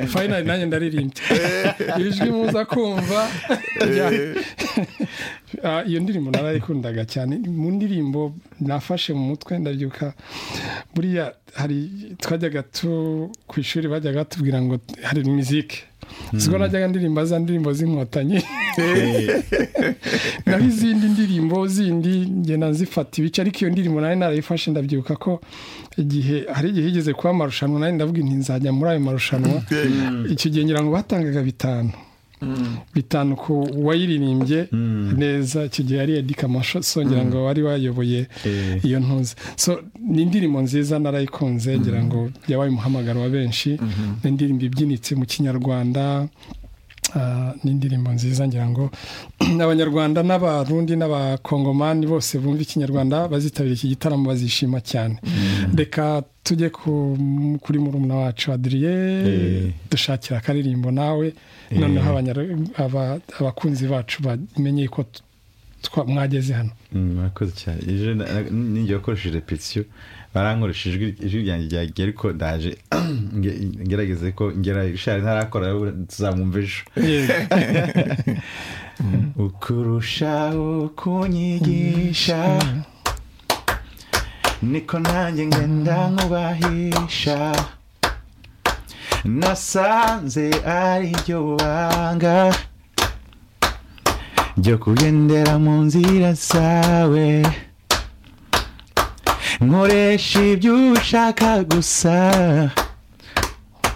fayinari nanjye ndaririmbye ijwi muza kumva iyo ndirimbo narayikundaga cyane mu ndirimbo nafashe mu mutwe ndabyuka buriya hari twajyaga tu ku ishuri bajyaga batubwira ngo hari mizike ubwo najyaga ndirimba za ndirimbo z'inkotanyi naho izindi ndirimbo zindi ngenda nzifata ibice ariko iyo ndirimbo nari narayifashe ndabyibuka ko igihe hari igihe higeze kuba amarushanwa nari ndavuga inti nzajya muri ayo marushanwa icyo gihe ngira ngo batangaga bitanu bitanu ku wayiririmbye neza icyo gihe yari edika amasosongera ngo wari wayoboye iyo ntuzi ni indirimbo nziza narayikunze ngira ngo yabaye umuhamagaro wa benshi ni indirimbo ibyinitse mu kinyarwanda ni indirimbo nziza ngira ngo abanyarwanda n'abarundi n'abakongomani bose bumva ikinyarwanda bazitabira iki gitaramo bazishima cyane reka tujye kuri murumuna wacu adiriye dushakira akaririmbo nawe noneho abakunzi bacu bamenye ko mwageze hano murakoze cyane ejo n'igihe wakoresheje repetisiyo barankoresha ijwi ryanjye ryagiye ariko ndaje ngerageze ko ngera ishari ntarakora tuzamwumva ejo ukurushaho kunyigisha niko nanjye ngenda nkubahisha nasanze ari ryo banga ryo kugendera mu nzira zawe nkoresha ibyo ushaka gusa